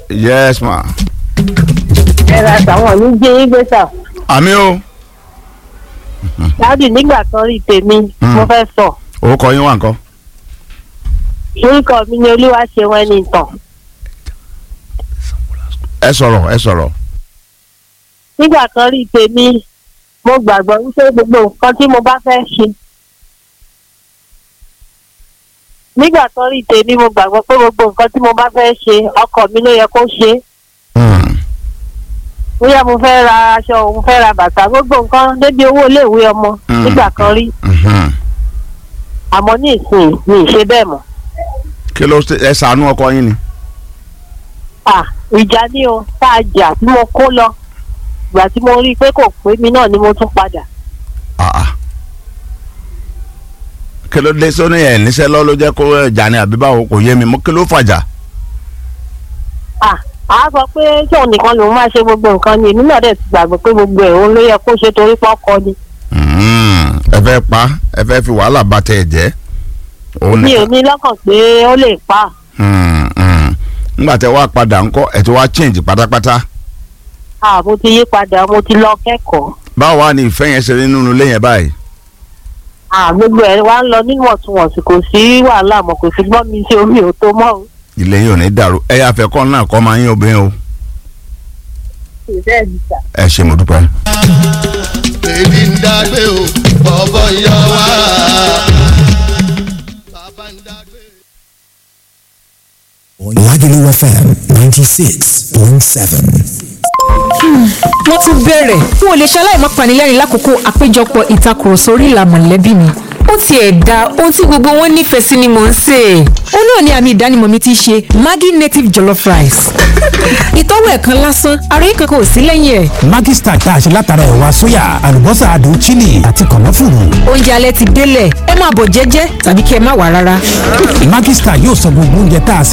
yes ma. ẹ ra tàwọn ní jẹ́ yín gbé sà. àmì o dáàdì nígbà kan rí tèmi Mm. mo fẹ́ sọ. orúkọ yín wà nǹkan. orúkọ mi ni olúwa ṣe wọn ẹni tàn. ẹ sọ̀rọ̀ ẹ sọ̀rọ̀. nígbà kan rí tèmi mo gbàgbọ́ wípé gbogbo nǹkan tí mo bá fẹ́ ṣe. nígbà kan rí tèmi mo gbàgbọ́ pé gbogbo nǹkan tí mo bá fẹ́ ṣe ọkọ mi ló yẹ kó ṣe é. Hmm. bóyá mo fẹ́ ra aṣọ mo fẹ́ ra bàtà gbogbo nǹkan débi owó iléèwé ọmọ Mm. nígbà kan rí Mhm. àmọ́ ní ìsìn mi ì ṣe bẹ́ẹ̀ mọ́. kí ló ṣe ẹ ṣàánú ọkọ yín ni. à ìjà ni o tá a jà tí mo kó lọ ìgbà tí mo rí i pé kò pé mi náà ni mo tún padà. Ah, ah. kí ló dé sóní ẹ̀ níṣẹ́ lọ́ ló jẹ́ kó ẹja ni àbí báwo kò yé mi mọ́ kí ló fàjà. à á sọ pé tóun nìkan lòun máa ṣe gbogbo nǹkan ni èmi náà dẹ̀ ti gbàgbọ́ pé gbogbo ẹ̀ òun ló yẹ kó ṣe torí pọ́kọ ni. Hmm. ẹ fẹ́ pa ẹ fẹ́ fi wàhálà bá tẹ̀ ẹ̀ jẹ́. òun mi ò nìkan. ní lọ́kàn pé ó lè pa Hmm, hmm. nígbà tẹ wá padà ńkọ́ ẹ ti wá change pátápátá. à mo ti yí padà mo ti lọ kẹ́kọ̀ọ́ báwo wá ní ìfẹ́ yẹn ṣe rí nínú ilé yẹn báyìí. à gbogbo ẹ̀ wá ń lọ níwọ̀ntúnwọ̀nsì kò sí wàhálà mọ́ kò sí gbọ́n mi sí omi ò tó mọ́ o. ilé yìí ò ní dàrú ẹ yà fẹ́ kọ́ náà kọ́ máa yín obìnrin o. bẹ́ẹ̀ ni sà. ẹ ṣe mo dúpẹ́. èdè ń dágbé o bọ̀bọ̀ yọ wá. bàbá ń dágbé. Lagelu FM 96.7. wọ́n tún bẹ̀rẹ̀ n ò lè ṣaláì má panilẹ́rìn lákòókò àpéjọpọ̀ ìtakùrọ̀sọ orí ìlà mọ̀lẹ́bí mi ó tiẹ̀ da ohun tí gbogbo wọn nífẹ̀ẹ́ sí ni mò ń sè é ó náà ni àmì ìdánimọ̀ mi ti ṣe Maggi native jollof rice ìtọ́wò ẹ̀ kan lásán ara yìí kankan ò sí lẹ́yìn ẹ̀ Maggi Star tá a ṣe látara ẹ̀wà sóyà, àlùbọ́sà adùn chili àti kànáfùrù. oúnjẹ alẹ́ ti délẹ̀ ẹ máa bọ̀ jẹ́jẹ́ tàbí kí ẹ má wà rárá. Maggi Star yóò sọ gbogbo oúnjẹ tá a sè